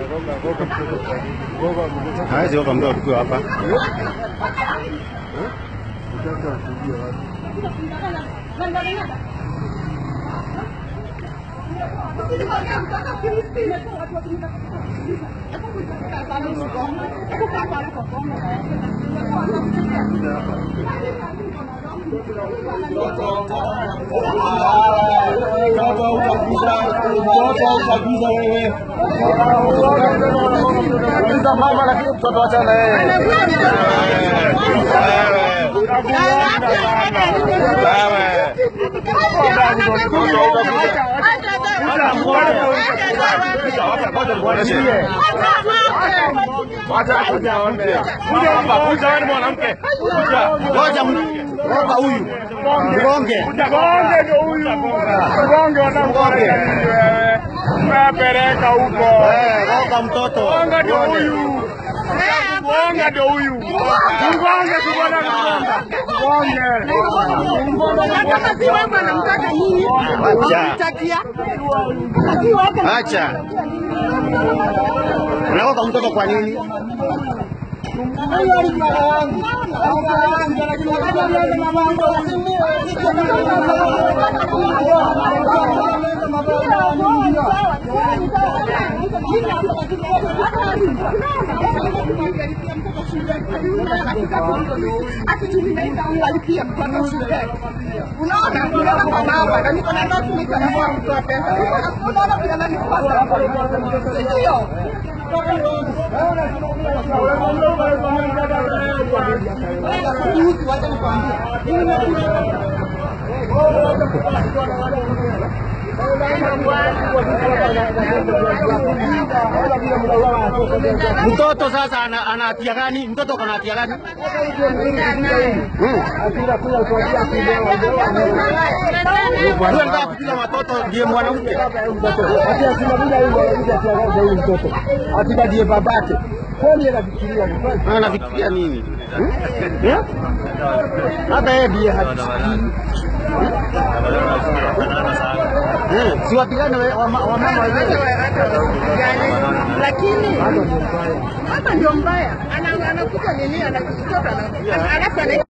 Hawezi oga mtoto tukiwa hapa. Mtoto utaguza, mtoto utaguza wewe. Uliza mama lakini mtoto acha na yeye. Wacha kuja aone. Kuja hapa, kuja wewe ni mwanamke. Kuja. Ngoja ngoja huyu. Mgonge. Mgonge ndio huyu. Mgonge wanakuambia nini wewe? Mapeleka huko. Eh, ngoja mtoto. Mgonge ndio huyu. Mgonge ndio huyu. Mgonge si bwana mgonga. Mgonge. Kama si wewe anamtaka nini? Acha. Unamtakia? Kama si wewe Acha. Unaoga mtoto kwa nini? alipia mtoto shule. Unaona, unaona kwa mama na niko na ndoto niko na mama mtoto pesa. Unaona vile ananipata. Sio. Mtoto sasa ana ana hatia gani? Mtoto kana hatia gani? Hmm. Wewe unataka kupiga watoto ndiye mwanamke. Atibadie babake. Kwani anafikiria ni kweli? Anafikiria nini? Eh? Hata yeye ndiye hajisikii. Eh, si wapigane we- wama- wamama wenyewe. Lakini mama ndio mbaya, Ana- anakuta nini, anakuta alafu ana